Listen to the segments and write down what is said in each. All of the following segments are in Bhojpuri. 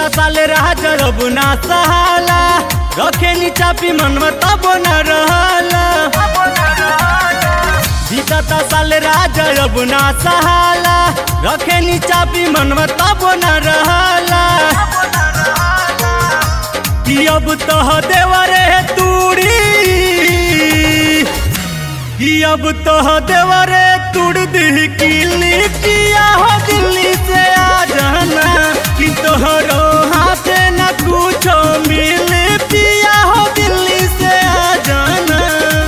साल राज अब ना सहाला रखे नी चापी मनवा तब न रहला बीतता साल राज अब ना सहाला रखे नी चापी मनवा तब न रहला कि अब तह देवरे तूड़ी कि अब तह देवरे तुड़ दी किली किया हो दिल्ली से आ जाना कि तोहरो हाथ न कुछो मिल पिया हो दिल्ली से आ जाना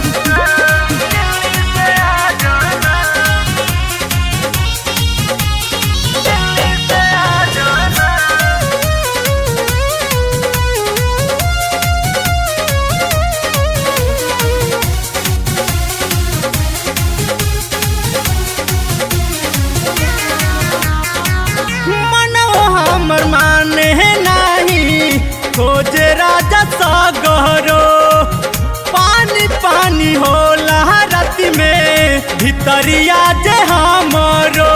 मनवा हमर माने नाही खोजे राजा सागरो पानी पानी होला राति में भितरिया जे हमरो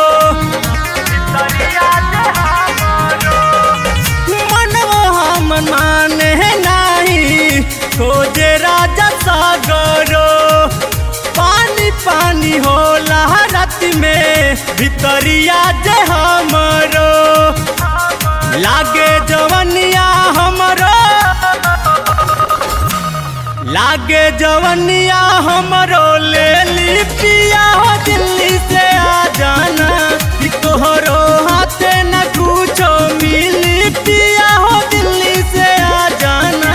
मनवा हमर माने नाही खोजे राजा सागरो पानी पानी होला राति में भितरिया जे हमरो लागे जवनिया हमरो लागे जवनिया हमरो ले ली पिया हो दिल्ली से आ जाना कि तोहरो हाथे न कुछो मिली पिया हो दिल्ली से आ जाना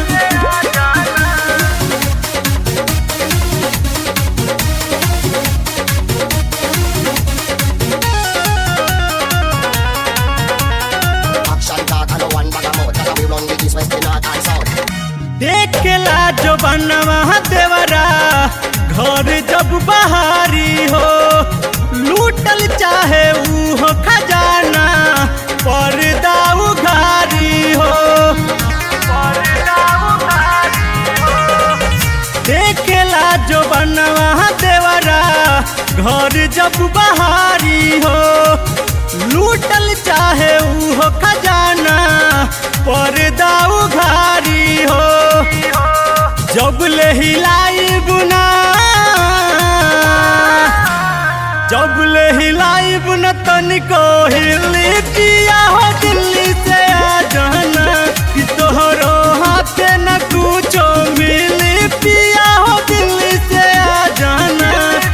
Action talk and no one bag of mouth. That's how we run the east, west, the north and south. देखेला जो बनवा देवरा घर जब बहारी हो लूटल चाहे ऊ हो खजाना पर्दा उघारी हो देखेला जो बनवा देवरा घर जब बहारी हो लूटल चाहे ऊ हो खजाना पर्दा उघारी हो जब ले हिलाई बुना जब ले हिलाई बुना तनिको हिली पिया हो दिल्ली से आ जाना कि तोहरो हाथे न कुछो मिली पिया हो दिल्ली से आ जाना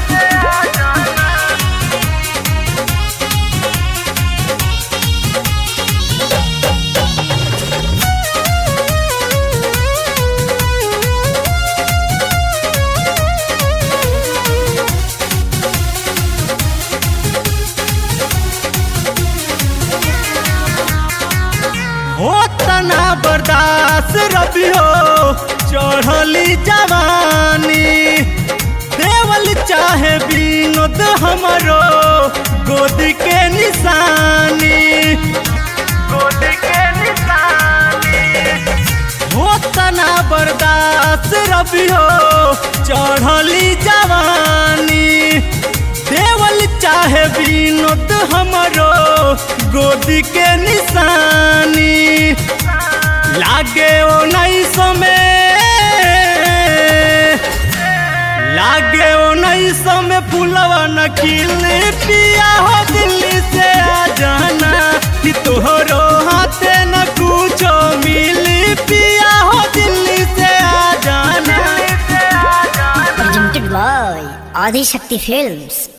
हो तना बर्दाश्त रबी हो चढ़ली जवानी देवल चाहे विनोद हमरो गोद के निशानी गोद के निशानी हो तना बर्दाश्त रबी हो चढ़ली जवानी देवल चाहे विनोद हमरो गोद के निशानी लागे ओ नहीं समय लागे ओ नहीं समय फूलवा न खिले पिया हो दिल्ली से आ जाना कि तोहरो हाथे न कुछो मिली पिया हो दिल्ली से आ जाना presented by Adi Shakti Films.